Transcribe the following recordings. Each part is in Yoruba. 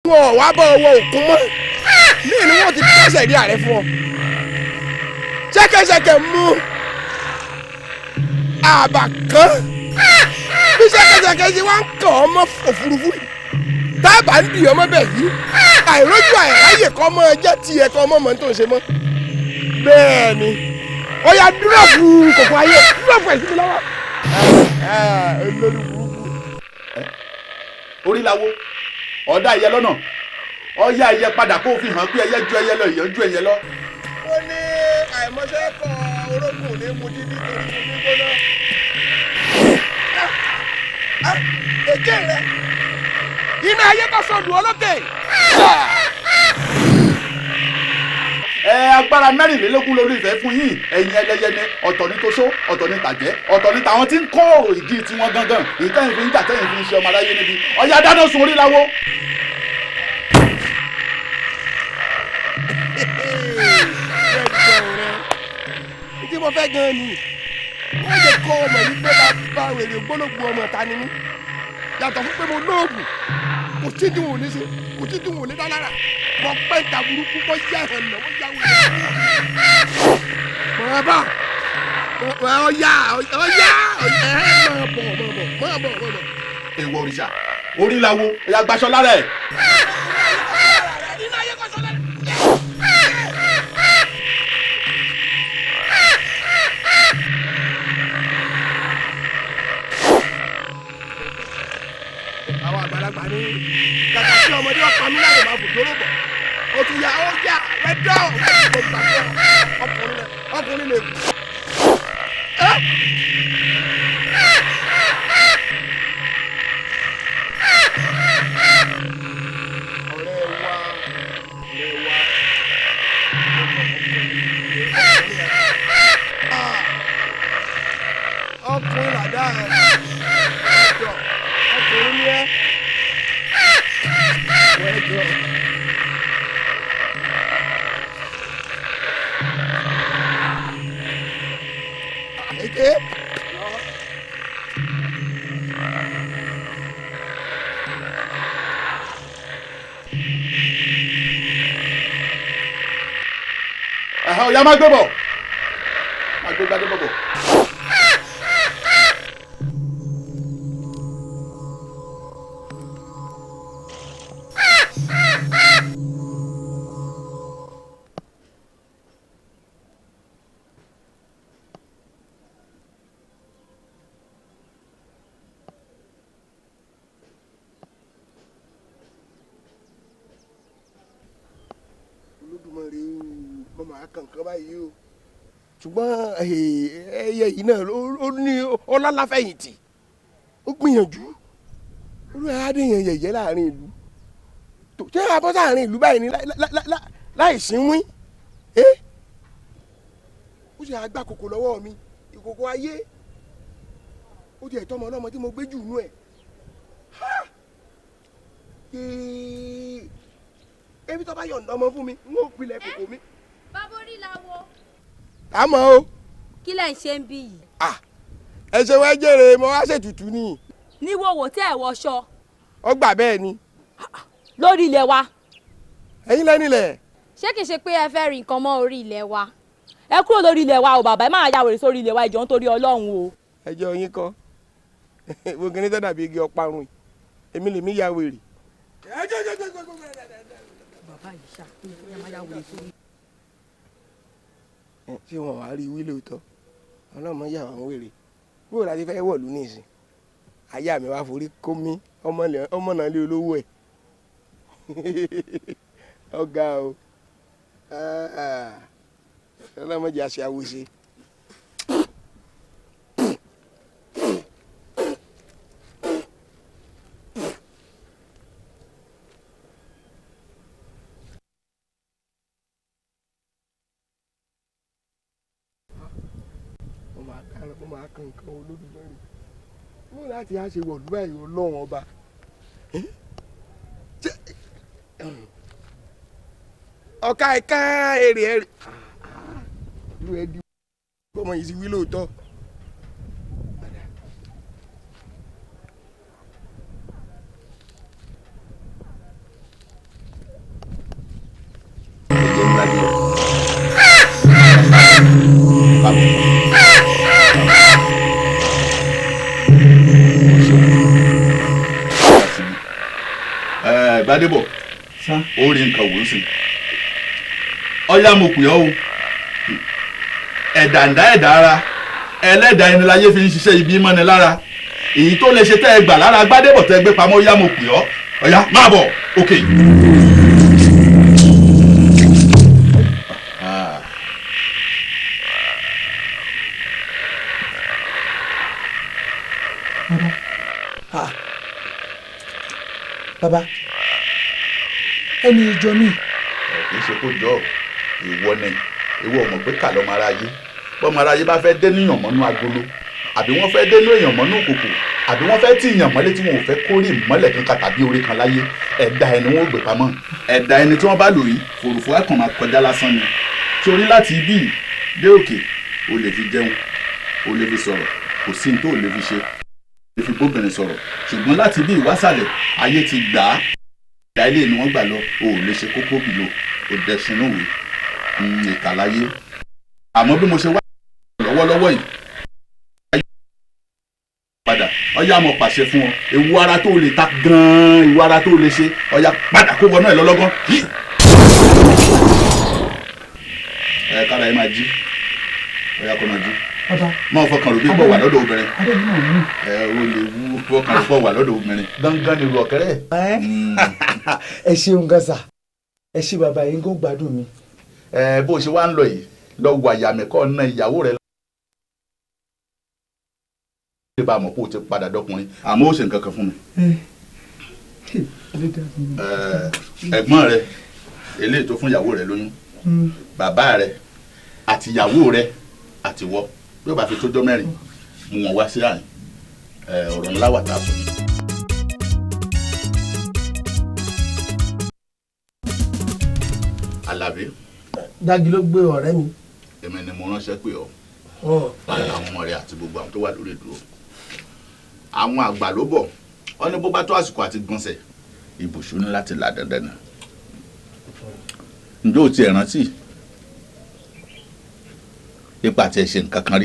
wọn ò wá bọ́ ọwọ́ òkun mọ́ ní ìní wọn ti kẹsẹ̀ rí ààrẹ fún ọ ṣẹ́kẹ́ṣẹkẹ̀ mú àbà kan bí ṣẹ́kẹ́ṣẹkẹ̀ ṣe wá ń kàn ọ́ mọ́ òfurufú yìí tábà ń dì ọmọ bẹ́ẹ̀ yìí àìrójú àìráyè kọ́ mọ́ ẹjẹ́ tiẹ̀ kọ́ mọ́ mọ́ tó ń ṣe mọ́ bẹ́ẹ̀ ni ó yá dúrọ́ọ̀fù kòkó ayé dúrọ́ọ̀fù ẹ̀ sí mi lọ́wọ́. olórí burúkú. orí lawo ọ̀dà ẹyẹ lọ́nà ọ̀yá ẹyẹ padà kó o fi hàn pé ẹyẹ ju ẹyẹ lọ ìyẹn ju ẹyẹ lọ. ó ní àìmọṣẹ́ kọ orógùn ní mojí nítorí omi gbóná. èké rẹ iná ayé tó sọdún ọlọ́tẹ̀. ẹ agbára mẹ́rìnlélógún lórí ìfẹ́ fún yín ẹ̀yin ẹlẹ́yẹ ni ọ̀tọ̀ ní toṣó ọ̀tọ̀ ní tàjẹ́ ọ̀tọ̀ ní tàwọn tí ń kó ìdí tiwọn gangan èyí tẹ́yìn fi ń jà tẹ́yìn fi ń ṣe ọmọ aráyé níbi ọ̀yá dáná sun orí lawo. ìdí mo fẹ́ gan-an ni wọ́n lè kọ́ ọmọ yìí pé bá wèrè gbólógbò ọmọ ta ni mí yàtọ̀ fún pé mo lóògùn kò sí tí wọn ò ní ṣe kò sí tí wọn ò ní dá lára mo pẹ́ ìta burúkú mo yá ẹ̀hàn náà mo yá wèrè. mọ̀ bá ọ̀yá ọ̀yá ẹ̀hẹ́ máa bọ̀ máa bọ̀ máa bọ̀ máa bọ̀. èèwọ̀ òrìṣà orí lawo ẹ̀yà gbaṣọ lára ẹ̀. àwọn àgbàlagbà ní kàkà tí ọmọdé ọ̀pá mi láyè máa bùdóró bọ̀ o tún yà ó yà wẹ́dọ̀ o gbà pé ọkùnrin lè ọkùnrin lè kú. ọ̀rẹ́ wa ọ̀rẹ́ wa ọkùnrin làdá ẹ̀ ọjọ́ ọkùnrin ni ẹ́ wẹ́jọ́. Èké. ẹ̀hán ọ̀yá má gbé bọ̀ má gbé gbadé bọ̀ bọ̀. olódùmarè o mo máa kàn kán báyìí o ṣùgbọ́n ẹyẹ yìí náà ó ní ọlọ́láfẹ̀yìntì ó gbìyànjú olú ẹ̀ adé yẹn yẹ̀yẹ́ láàrin ìlú tó ṣé abọ́ sáàrin ìlú báyìí ni láì sínwín ẹ́ ó ṣe àgbà kòkò lọ́wọ́ mi ìkòkò ayé ó di ẹ̀tọ́ ọmọ ọlọ́mọ tí mo gbé jù nú ẹ̀ ebi tó bá yọ̀ǹda ọmọ fún mi n ó pilẹ̀ kòkò mi. bàbá orí la wo. àmọ́ o. kí lẹ̀ ń ṣe ń bí yìí. ẹ ṣe wá jèrè mo wá ṣètùtù ni. ní wòwò tẹ́ ẹ̀ wọṣọ. ó gbà bẹ́ẹ̀ ni. lórí ilẹ̀ wa. ẹ̀yin lẹ́nilẹ̀. ṣé kìí ṣe pé ẹ fẹ́ rí nǹkan mọ́ orí ilẹ̀ wa. ẹ kúrò lórí ilẹ̀ wa o bàbá ẹ máa ya wèrè sórí ilẹ̀ wa ìjọ nítorí ọlọ́run o. ẹjọ́ yín kọ́ gbogbo ní tó dàbí igi ọparun èmi lèmi ya wèrè bàbá yìí ṣá ẹ máa yá wèrè sórí. ṣé wọn wàá rí wí lóòótọ́ ọlọ́mọ yà wọ́n wèrè bóò láti fẹ́ wọ̀lú nísìn àyà mi wá forí kó mi ọmọ náà lé olówó ẹ̀ ọ̀gá o ọlọ́mọ jẹ́ àṣẹ àwòṣe. mo máa kan mo máa kan nǹkan olódùmarè mo láti á ṣe wọ̀lú báyìí ọlọ́run ọba ọ̀ka ẹ̀ka èrè ẹ̀rì ìlú ẹ̀ di ọmọ yìí ti wí lóòótọ́. jẹ́ ńlá díẹ̀. Káàbọ̀. Ẹ Gbádébọ̀ ó rí nǹkan wò ó sì. Ọyá mo pè ọ́ o. Ẹ̀dà ǹdá ẹ̀dá ara ẹlẹ́dàá ẹni láyé fi ń ṣiṣẹ́ ibi mọ́ni lára èyí tó lè ṣe tẹ́ ẹ gbà lára Gbádébọ̀ tẹ́ ẹ gbé pamọ́ yá mo pè ọ́ ọ̀yá máa bọ̀ òkè. Ah. bàbá ẹni ìjọ mi kì í ṣe kó jọ ìwọ ni ìwọ ọmọ pé kà lọ́mọ aráyé bọ́mọ aráyé bá fẹ́ dé níyàn mọ́nú agolo àbí wọ́n fẹ́ dé ní èèyàn mọ́nú òkòkò àbí wọ́n fẹ́ tí ìyàn mọ́lé tí wọn ò fẹ́ kórè mọ́lẹ̀ kankan tàbí orí kan láyé ẹ̀dá ẹni wọn ò gbé pamọ́ ẹ̀dá ẹni tí wọ́n bá lò yìí fòròfò ẹ̀kàn máa kọjá lásán ni torí láti ibí yìí dé òkè o lè fi jẹun o lè fi sọ̀rọ̀ kò sí ní tó o lè fi ṣe o lè fi bóbìnrin sọ̀rọ̀ ṣùgbọ́n láti ibí ìwásàlẹ̀ ayé ti gbà á ìdá ilé ni wọ́n gbà lọ o ò lè ṣe kókó bìlò o dẹ̀sùn òwe ìkàláyé àmọ́ bí mo ṣe wá lọ́wọ́lọ́wọ́ yìí padà ọyá mo pàṣẹ fún ọ ewu ara tó lè ta gan-an ewu ara tó lè ṣe ọyá padà kó wọnú ẹ lọ́lọ́gán yìí. ẹ kára ẹ máa jí ọyá kó máa jí bàbá máa fọkàn rò bí pọ̀ wà lọ́dọ̀ obìnrin adé mi náà ní. ẹ o lè wú fọkàn rò pọ̀ wà lọ́dọ̀ obìnrin gángan ni ru ọ̀kẹ́rẹ́. ẹ ṣeun gan sa ẹ ṣe bàbá yín kó gbádùn mi. ẹ bó ṣe wá ń lọ yìí lọ wà yàmẹ̀kọ́ ná ìyàwó rẹ lè bá a mọ̀ pé o ti padà dọkùnrin àmọ́ ó ṣe nǹkan kan fún mi. Ẹ, ẹ̀gbọ́n rẹ eléyìí tó fún ìyàwó rẹ lóyún bàbá rẹ àti ìyàwó rẹ àti wọ bí ó bá fi tójọ́ mẹ́rin mú wọn wá sí àyìn Ẹ, ọ̀rọ̀ ńlá wà tá a sọ. Àlàbí dájú ló gbé ọ̀rẹ́ mi. èmi ni mo ránṣẹ́ pé ọ Hàn. pàdé àwọn ọmọ rẹ àti gbogbo àwọn tó wà lórí ìdúró àwọn àgbà ló bọ̀ wọ́n ní bó bá tó àsìkò àti gbọ̀nsẹ̀ ibùsùn ní láti là dandan ni ǹjẹ́ o ti ẹ̀ rántí ipa tí ẹ ṣe nǹkan kan rí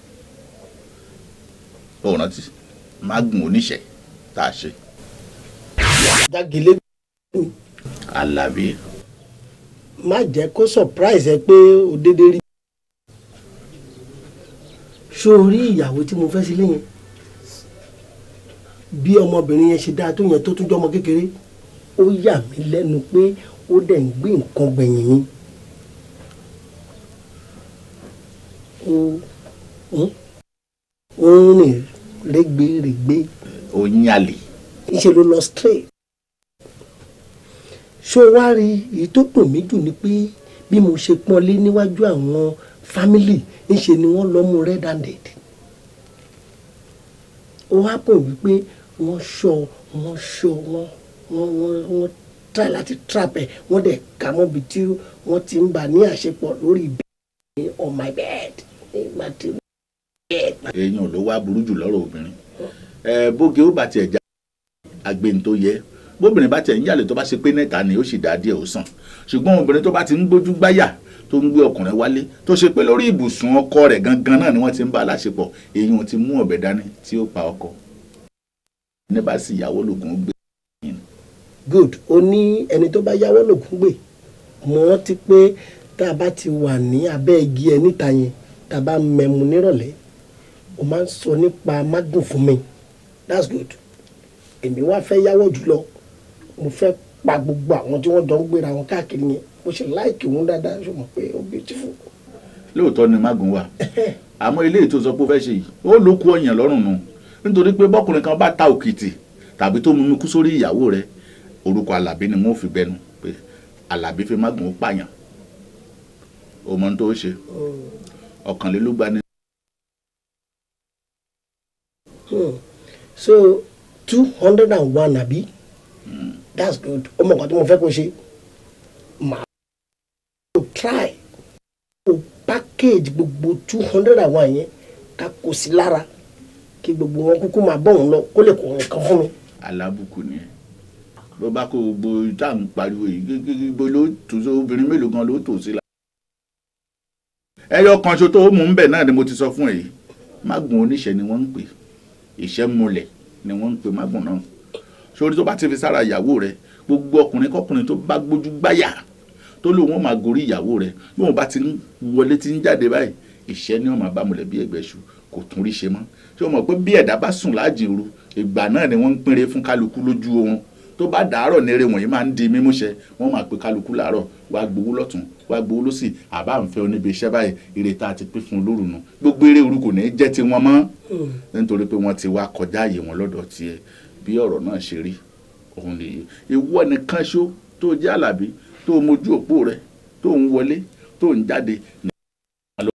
o rántí mágùn oníṣẹ́ tá a ṣe dágilé Àlàbí má jẹ́ kó surprise ẹ pé o dédé rí. ṣó o rí ìyàwó tí mo fẹ́ sílé yẹn bí ọmọbìnrin yẹn ṣe dáa tó yẹn tó tún jọmọ kékeré ó yà mí lẹ́nu pé ó dẹ̀ ń gbé nǹkan gbẹ̀yìn mi. ó ń ó ń rìn rẹ́gbẹ̀rẹ́gbẹ́ oyin àlè ńṣe ló lọ straight ṣó wá rí èyí tó dùn mí jù ni pé bí mo ṣe pọ́nlé níwájú àwọn fámìlì ńṣe ni wọ́n lọ mú red handed ó wá pọ̀ wípé wọ́n ṣọ́ wọ́n ṣọ́ wọ́n wọ́n wọ́n wọ́n try láti trap ẹ̀ wọ́n dẹ̀ kà mọ́bi tí wọ́n ti ń bà ní àṣepọ̀ lórí bed on my bed nígbà tí bed èèyàn ló wá burú jù lọ́rọ̀ obìnrin ẹ bóge ó bá tiẹ̀ já agbẹ́ni tó yẹ bóbìnrin bá tiẹ̀ ń yàlè tó bá ṣe pé nẹ́ta ni ó sì dá díẹ̀ ó sàn ṣùgbọ́n obìnrin tó bá ti ń gbójú gbáyà tó ń gbé ọkùnrin wálé tó ṣe pé lórí ibùsùn ọkọ rẹ̀ gangan náà ni wọ́n ti ń bá a láṣepọ̀ èèyàn ti mú ọ̀bẹ dání tí ó pa ọkọ ní bá sì ìyàwó lògùn ó gbé good ó ní ẹni tó bá yáwó lògùn gbè mo rántí pé tá a bá ti wà ní abẹ́ igi ẹ níta yẹn tá a bá mẹ́mu nírọ̀lẹ́ o máa ń sọ nípa magun fún mi that's good èmi wá fẹ́ yáwó jùlọ mo fẹ́ pa gbogbo àwọn tí wọ́n jọ ń gbéra wọn káàkiri yẹn mo ṣe láìkì wọn dáadáa ṣe mọ̀ pé ó beautiful. lóòótọ́ ni mágùn wà àmọ́ ilé ètò sọ pé ó fẹ́ ṣe yìí ó ló kú ọyàn lọ́rùn nù nítorí pé bọ́kùnrin kan bá ta òkìtì tàbí tó mú mi kú sórí ìyàwó rẹ̀ orúkọ alábí ni wọ́n fi gbẹnu pé alábí fi mágùn ó pààyàn ó mọ ohun tó ṣe ọ̀kànlélúgba ni Hmm. so two hundred and one àbí that's good ó mọ̀ nǹkan tí mo fẹ́ kó ṣe màá kó try kó package gbogbo two hundred and one yẹn ká kó sí lára kí gbogbo wọn kúkú máa bọ̀ wọn lọ kó lè kó nǹkan fún mi. alábùkù ni ẹ ló bá kó gbogbo tá à ń pariwo yìí gbogbo ló tò sí obìnrin mélòó gan ló tò sí la. ẹyọ kan ṣo tó mú un bẹ̀ náà ni mo ti sọ fún ẹ yìí mágùn oníṣẹ́ ni wọ́n ń pè ìṣẹ́ múlẹ̀ ni wọ́n ń pè mágùn náà sórí tó bá ti fi sára ìyàwó rẹ gbogbo ọkùnrin kọkùnrin tó bá gbójú gbáyà tó lóun ó máa gorí ìyàwó rẹ bí wọn bá ti ń wọlé ti ń jáde báyìí ìṣẹ́ ni wọn máa bá múlẹ̀ bí ẹgbẹ́ ṣu kò tún rí ṣe mọ́ ṣé o mọ̀ pé bí ẹ̀dá bá sùn láàjìn òru ìgbà náà ni wọ́n ń pínre fún kálukú lójú oorun tó bá dàárọ̀ nírè wọ̀nyí máa ń di mímúṣẹ wọ́n máa pe kálukú làárọ̀ wá gbowó lọ́tún wá gbowó lọ́sì àbá ń fẹ́ oníbi iṣẹ́ báyìí ire tá a ti pín fún un lóru nu gbogbo eré òru kò ní í jẹ́ tiwọn mọ́ nítorí pé wọ́n ti wá kọjá àyè wọn lọ́dọ̀ tiẹ̀ bí ọ̀rọ̀ náà ṣe rí òun nìyí ìwọ nìkan ṣó tó jẹ́ àlàbí tó mojú òpó rẹ tó ń wọlé tó ń jáde